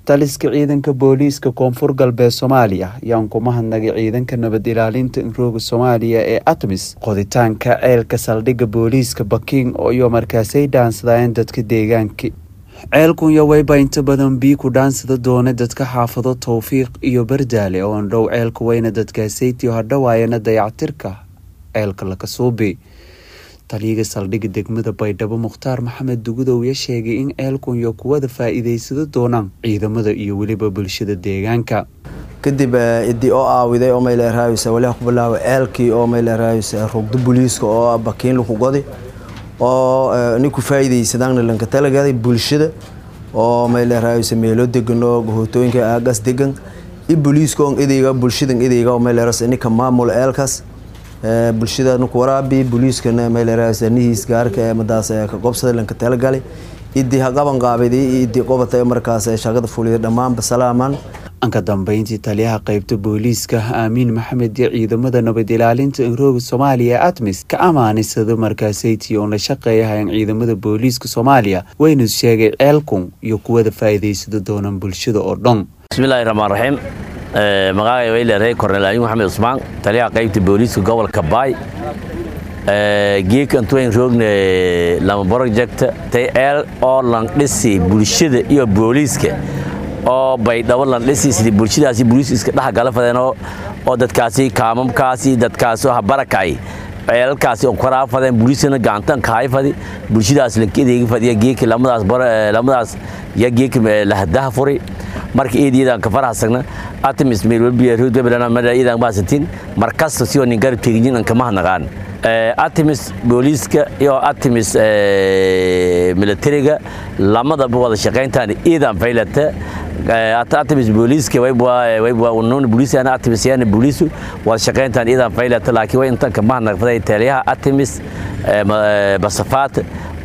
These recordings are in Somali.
taliska ciidanka booliiska koonfur galbeed soomaaliya ayaan ku mahadnagay ciidanka nabad ilaalinta inrooga soomaaliya ee atmis qoditaanka ceelka saldhigga booliiska baking iyo markaasay dhaansadayeen dadka deegaanka ceelkunya wayba inta badan bii ku dhaansada doona dadka xaafado towfiiq iyo bardaale oo andhow ceelka weyna dadkaasaytiyo hadhowaayana dayactirka ceelka lakasuubi taliyaga saldhigga degmada baydhabo mukhtaar maxamed dugudow ya sheegay in ceelkunya kuwada faa-iideysado doonaan ciidamada iyo weliba bulshada deegaanka kadib idii oo aawiday oo mayleeraaysa waliha ku bilaaba ceelkii oo mayleeraaysa rugdo booliiska oo bakiin laku godi oo ninku faa'iidaysadaan lanka talagaday bulshada oo mayleeraaysa meelo degan oo hootooyinka aagas degan i booliiska on idayga bulshadan idayga oo mayleeraaysa ninka maamul ceelkaas bulshada ninku waraabi booliiskana mayleeraaysa nihiis gaarka ee madaas ka qobsada lanka talagalay idii haqaban qaabidi idii qobata markaas shaqada fuliya dhammaanba salaaman anka dambeyntii taliyaha qeybta booliiska aamiin maxamed iyo ciidamada nabad ilaalinta inrooga soomaaliya atmis ka amaanisado markaasaytii oon la shaqeeyahayn ciidamada booliiska soomaaliya waynu sheegay ceelkun iyo kuwada faa'iidaysado doonaan bulshada oo dhan bismillahi raxmaan raxiim magacay wayleeray kornel aamin maxamed cusmaan taliyaha qaybta booliiska gobolka baay geeka intuwayn roogna lama project tay eel oo lan dhisi bulshada iyo booliiska oo baydhabo lan dhisi sidii bulshadaasi booliis iska dhex gala fadeen oo dadkaasi kaamamkaasi dadkaasi habarakay ceelalkaasi oo koraa fadeen booliiskana gacantan kahay fadi bulshadaas lanka edeega fadiya geeka lamadaas lamadaas ya geeka lahadaha furi marka eediyadaan ka farahasagna atimis meelwalbiya rood webrana mada iidaan baasatin markasta si oo nin garab teegin anka mahnaqaan atimis booliiska iyo atimis militariga lamadaba wada shaqayntaan iidaan faylata atimis booliiska waybwaunun booliisana atimis yana booliisu wada shaqayntaan iidaan faylata laakiin way intan ka mahnaqfaday taliyaha atimis basafaat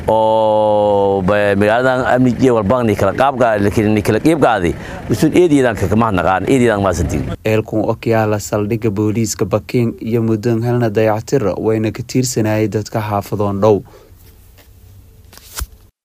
oo magaaladan amni iyo walba nikala qaabga nikala qiibgaadi usun eediyadan kakamahnaqaan eediyadan maasantiin eelkun okyaala saldhigga booliiska baking iyo muddan helna dayactira wayna ka tiirsanayay dadka xaafadoon dhow